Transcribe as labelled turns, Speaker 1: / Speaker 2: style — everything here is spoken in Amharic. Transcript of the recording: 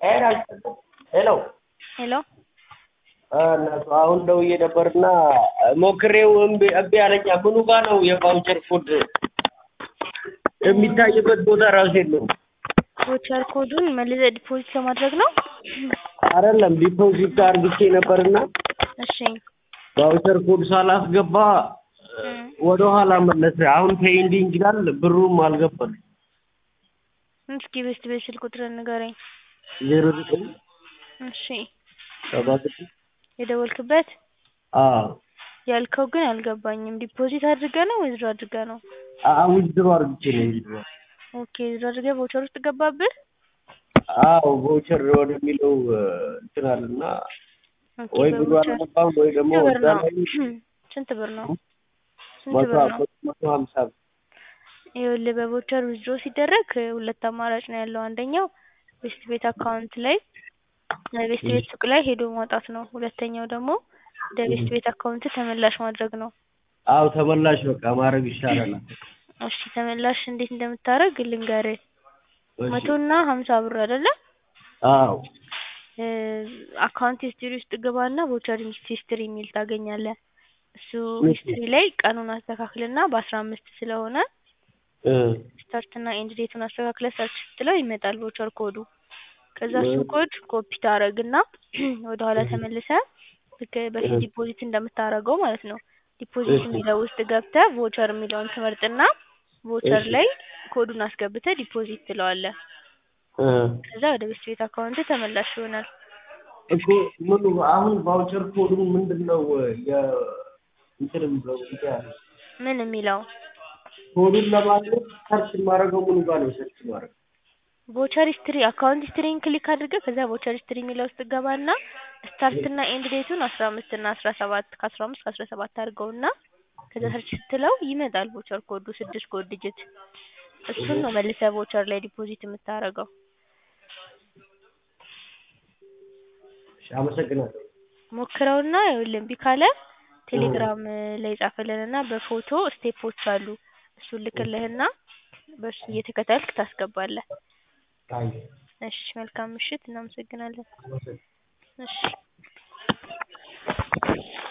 Speaker 1: ሄሎ
Speaker 2: ሄሎ
Speaker 1: እናቱ አሁን ደውዬ ነበርና ሞክሬው እምቢ እምቢ አለኝ። ምኑ ጋ ነው የቫውቸር ኮድ የሚታይበት ቦታ ራሱ የለውም።
Speaker 2: ቮቸር ኮዱን መልሰህ ዲፖዚት ለማድረግ ነው?
Speaker 1: አይደለም ዲፖዚት አርግቼ ነበርና
Speaker 2: እሺ
Speaker 1: ቫውቸር ኮድ ሳላስገባ
Speaker 2: እም፣
Speaker 1: ወደ ኋላ መለሰ። አሁን ፔንዲንግ ይላል፣ ብሩም አልገባልኝ።
Speaker 2: እስኪ ቤስት ቤት ስልክ ቁጥርን ንገረኝ።
Speaker 1: ዜሮ ዘጠኝ
Speaker 2: እሺ
Speaker 1: ሰባ ስድስት
Speaker 2: የደወልክበት
Speaker 1: አዎ
Speaker 2: ያልከው ግን አልገባኝም። ዲፖዚት አድርገህ ነው ወይስ አድርገህ ነው?
Speaker 1: ዊዝድሮ አርግቼ ነው ዊዝድሮ
Speaker 2: ኦኬ ዊዝድሮ አድርገህ ቮቸር ውስጥ ገባብህ?
Speaker 1: አዎ ቮቸር ወደሚለው እንትን አለና
Speaker 2: ኦኬ
Speaker 1: ወይ ብሩ
Speaker 2: በቮቸር
Speaker 1: አልገባም ወይ ደግሞ
Speaker 2: ስንት ብር
Speaker 1: እዛ
Speaker 2: ነው?
Speaker 1: ላይ
Speaker 2: ስንት ብር ነው? ስንት
Speaker 1: መቶ
Speaker 2: ብር ነው?
Speaker 1: መቶ ሀምሳ ብር
Speaker 2: ይኸውልህ በቮቸር ዊዝድሮ ሲደረግ ሁለት አማራጭ ነው ያለው። አንደኛው ቤስት ቤት አካውንት ላይ ቤስት ቤት ሱቅ ላይ ሄዶ ማውጣት ነው። ሁለተኛው ደግሞ ወደ ቤስት ቤት አካውንት ተመላሽ ማድረግ ነው።
Speaker 1: አዎ ተመላሽ በቃ ማድረግ ይሻላል።
Speaker 2: እሺ ተመላሽ እንዴት እንደምታደርግ ልንገርህ።
Speaker 1: እሺ።
Speaker 2: መቶ እና ሀምሳ ብር አይደለ?
Speaker 1: አዎ
Speaker 2: እ አካውንት ሂስትሪ ውስጥ ግባና ቮቸር ሂስትሪ የሚል ታገኛለህ። እሱ ሂስትሪ ላይ ቀኑን አስተካክልና በአስራ አምስት ስለሆነ
Speaker 1: እ
Speaker 2: ስታርት እና ኤንድ ዴቱን አስተካክለህ ሰርች ስትለው ይመጣል ቮቸር ኮዱ። ከዛ እሱን ኮድ ኮፒ ታደርግና ወደ ኋላ ተመልሰህ ልክ በፊት ዲፖዚት እንደምታደርገው ማለት ነው። ዲፖዚት
Speaker 1: እሺ።
Speaker 2: የሚለው ውስጥ ገብተህ ቮቸር የሚለውን ትመርጥና ቮቸር
Speaker 1: እሺ።
Speaker 2: ላይ ኮዱን አስገብተህ ዲፖዚት ትለዋለህ።
Speaker 1: እ
Speaker 2: ከዛ ወደ ቤስት ቤት አካውንት ተመላሽ ይሆናል።
Speaker 1: እኮ ምኑ አሁን ቫውቸር ኮዱ ምንድን ነው የ እንትን ብለው ያለ
Speaker 2: ምን የሚለው
Speaker 1: ኮዱን ለማግኘት ሰርች የማደርገው ምኑ ጋር ነው ሰርች ማድረግ?
Speaker 2: ቮቸር ሂስትሪ አካውንት ሂስትሪን ክሊክ አድርገህ ከዛ ቮቸር ሂስትሪ የሚለው ውስጥ ገባና ስታርት እና ኤንድ ዴቱን አስራ አምስት እና አስራ ሰባት ከአስራ አምስት ከአስራ ሰባት አድርገውና ከዛ ሰርች ስትለው ይመጣል ቮቸር ኮዱ ስድስት ኮድ ዲጂት እሱን ነው መልሰህ ቮቸር ላይ ዲፖዚት የምታደርገው።
Speaker 1: እሺ አመሰግናለሁ።
Speaker 2: ሞክረውና ይኸውልህ እምቢ ካለ ቴሌግራም ላይ ጻፍልንና በፎቶ ስቴፖች አሉ እሱን ልክልህና በእሱ እየተከተልክ ታስገባለህ።
Speaker 1: አይ
Speaker 2: እሺ መልካም ምሽት እናመሰግናለን።
Speaker 1: አመሰግናለሁ።
Speaker 2: እሺ